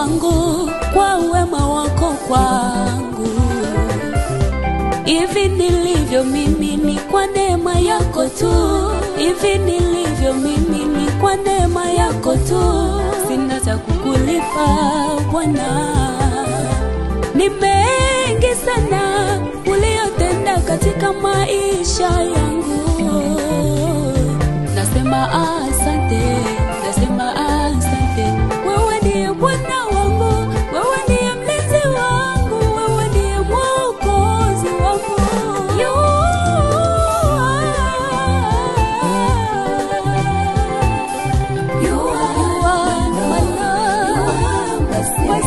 wangu kwa wema wako kwangu. Hivi nilivyo mimi ni kwa neema yako tu, hivi nilivyo mimi ni kwa neema yako tu, sina cha kukulipa Bwana. Ni mengi sana uliyotenda katika maisha yangu, nasema asante, nasema asante. Wewe ndiye Bwana wangu, wewe ndiye mlinzi wangu, wewe ndiye mwokozi wangu. You are, you are my love, my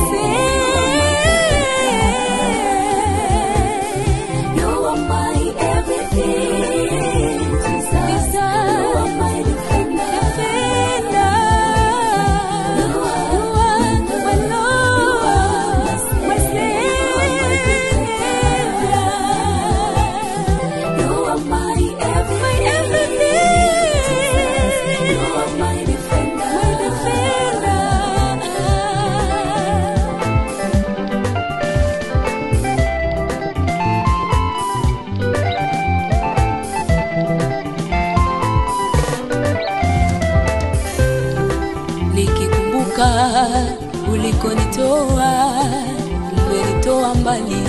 Savior. You are my everything, Jesus. You are my defender. You are my Lord, my Savior. You are my everything, You are my defender, my defender. nikikumbuka ulikonitoa, umenitoa mbali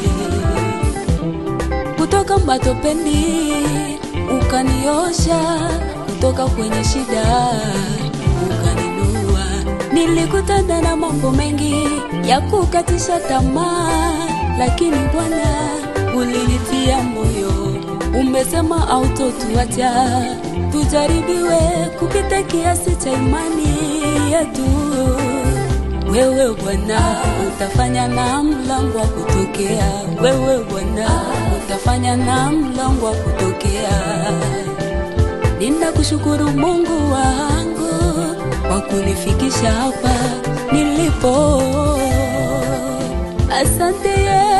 kutoka matopeni, ukaniosha kutoka kwenye shida, ukaninua. Nilikutana na mambo mengi ya kukatisha tamaa, lakini Bwana ulinitia moyo, umesema hautotuacha tujaribiwe kupita kiasi cha imani yetu. Wewe Bwana utafanya na mlango wa kutokea, wewe Bwana utafanya na mlango wa kutokea. Ninakushukuru Mungu wangu kwa kunifikisha hapa nilipo. Asante Yesu.